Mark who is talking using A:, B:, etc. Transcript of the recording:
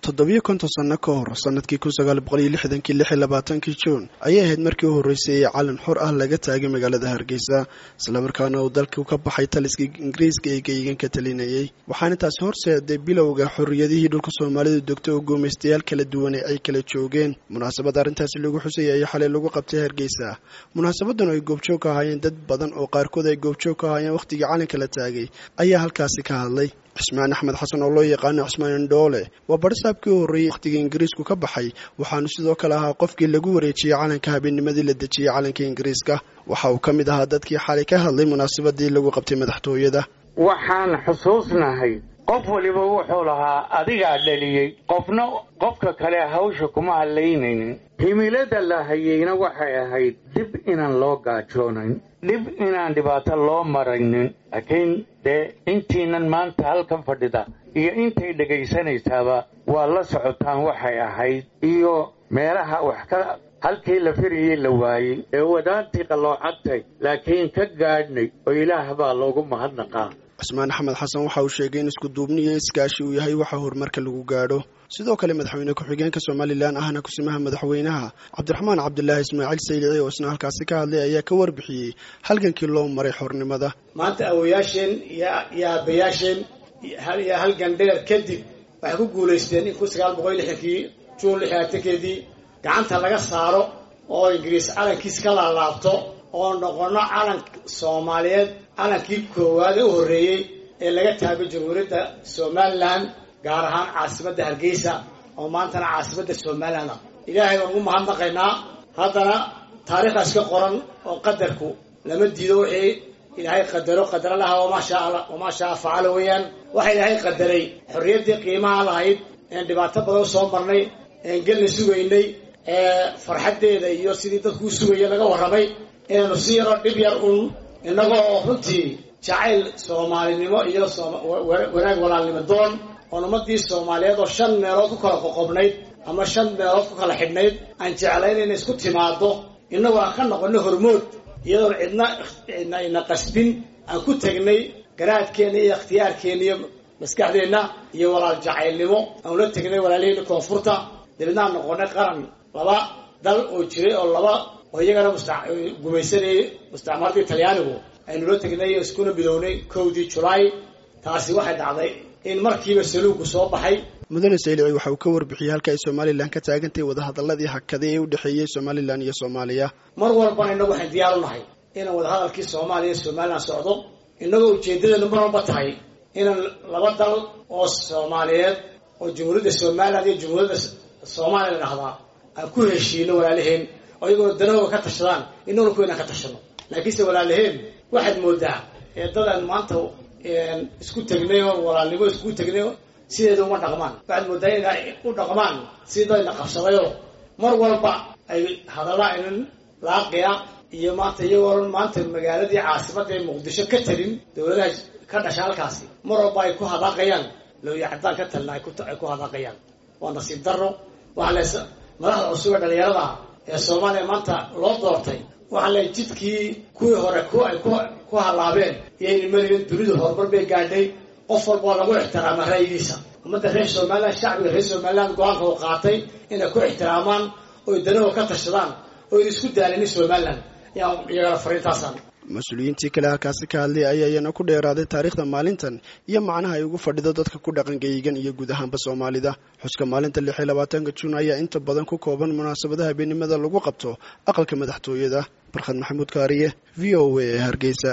A: toddobiyo konton sanno ka hor sanadkii kun sagaal boqol iyo lixdankii lix iyo labaatankii juun ayay ahayd markii u horreysay ee calan xor ah laga taagay magaalada hargeysa islamarkaana uu dalku ka baxay taliskii ingiriiska ee geegan ka talinayay waxaana taasi horseeday bilowga xorriyadihii dhulka soomaalidu degto oo guumaystayaal kala duwan ee ay kala joogeen munaasabad arrintaasi lagu xusayay ayaa xalay lagu qabtay hargeysa munaasabadan oo ay goobjoog ka ahaayeen dad badan oo qaarkood ay goobjoog ka ahaayeen wakhtigii calanka la taagay ayaa halkaasi ka hadlay cismaan axmed xasan oo loo yaqaano cismaan indhoole waa barisaabkii u horreeyey wakhtigii ingiriisku ka baxay waxaanu sidoo kale ahaa qofkii lagu wareejiyey calanka habeennimadii la dejiyey calanka ingiriiska waxa uu ka mid ahaa dadkii xalay ka hadlay munaasabadii lagu qabtay madaxtooyada
B: waxaan xusuusnahay qof waliba wuxuu lahaa adigaa dhaliyey qofna qofka kale hawsha kuma hadlaynaynin himilada la hayeyna waxay ahayd dib inaan loo gaajoonayn dhib inaan dhibaato loo maraynin laakiin dee intiinan maanta halkan fadhida iyo intay dhegaysanaysaaba waa la socotaan waxay ahayd iyo meelaha wax ka halkii la firayey la waayey ee wadaantii qalloocadtay laakiin ka gaadhnay oo ilaah baa loogu mahadnaqaa
A: cismaan axmed xasan waxa uu sheegay in iskuduubni iyo iskaashi uu yahay waxa horumarka lagu gaadho sidoo kale madaxweyne ku-xigeenka somalilan ahna kusimaha madaxweynaha cabdiraxmaan cabdilaahi ismaaciil saylici oo isna halkaasi ka hadlay ayaa ka warbixiyey halgankii loo maray xornimada
C: maanta awoyaasheen iyo aabayaasheen iyo halgan dheer kadib waxay ku guulaysteen in kun sagaal boqol lixdankii juun lixdaatankeedii gacanta laga saaro oo ingiriis calankiis ka laalaabto oo noqono calan soomaaliyeed calankii koowaad ee u horreeyey ee laga taagay jamhuuriyadda somalilan gaar ahaan caasimadda hargeysa oo maantana caasimadda somalilan ah ilaahay baan ugu mahadnaqaynaa haddana taariikhdaas ka qoran oo qadarku lama diido wixii ilaahay qadaro qadara laha wamaa shaa facala weeyaan waxa ilaahay qadaray xorriyaddii qiimaha lahayd een dhibaato badan soo marnay een gelna sugaynay ee farxaddeeda iyo sidii dadkuu sugaya laga warramay inaynu si yaroo dhib yar uun innagoo runtii jacayl soomaalinimo iyo wanaag walaalnimo doon oon ummaddii soomaaliyeed oo shan meelood ku kala qoqobnayd ama shan meelood ku kala xidhnayd aan jeclayn inay isku timaaddo innagoo aan ka noqonno hormood iyadoon cidna cidna ina qasbin aan ku tegnay garaadkeenna iyo ikhtiyaarkeenna iyo maskaxdeenna iyo walaal jacaylnimo aan ula tegnay walaaliheenna koonfurta dabeedna aan noqonnay qaran laba dal oo jiray oo laba oo iyagana gumaysanayay mustacmaradii talyaanigu aynu la tegnay iskuna bidownay kowdii julaay taasi waxay dhacday in markiiba saluugku soo baxay
A: mudane saylici waxa uu ka warbixiyey halka ay somalilan ka taagantahay wadahadaladii hakaday ee u dhexeeyey somalilan iyo soomaaliya
C: mar walbana innagu waxaan diyaar u nahay inaan wadahadalkii soomaaliya iyo somalilan socdo innagoo ujeeddadanu mar walba tahay inaan laba dal oo soomaaliyeed oo jamhuuriyadda somalilan iyo jamhuuriyadda soomaaliya la dhahdaa aan ku heshiino walaalaheen oo iyagoo danahooga ka tashadaan innaguna kuwaynaan ka tashano laakiinse walaalaheen waxaad moodaa eedadaan maanta isku tegnay oo walaalnimo isku tegnay sideeda uma dhaqmaan waxaad moodaa inay u dhaqmaan sidayna qabsadayoo mar walba ay hadalla aynan laaqiya iyo maanta iyagoo maanta magaaladii caasimadda ee muqdisho ka talin dowladaha ka dhasha halkaasi mar walba ay ku hadaaqayaan lowya caddaan ka talina ay ku hadaaqayaan waa nasiib darro waxaa lees madaxda cusub ee dhalinyarada ee soomaaliya maanta loo doortay waxaa le jidkii kuwii hore ku ay ku hallaabeen iyayna meligan dunidu horumar bay gaadhay qof walba oo lagu ixtiraama ra'yigiisa ummadda reer somalilan shacbiga reer somalilan go-aanka uu qaatay inay ku ixtiraamaan oy danahoo ka tashadaan oyna isku daalinin somalilan ayaan iyagana fariintaasaan
A: mas-uuliyiintii kale halkaasi ka hadlay ayaa iyana ku dheeraaday taariikhda maalintan iyo macnaha ay ugu fadhido dadka ku dhaqan geeyigan iyo guud ahaanba soomaalida xuska maalinta lix iyo labaatanka juun ayaa inta badan ku kooban munaasabadaha habeenimada lagu qabto aqalka madaxtooyada barkhad maxamuud kaariye v o a hargeysa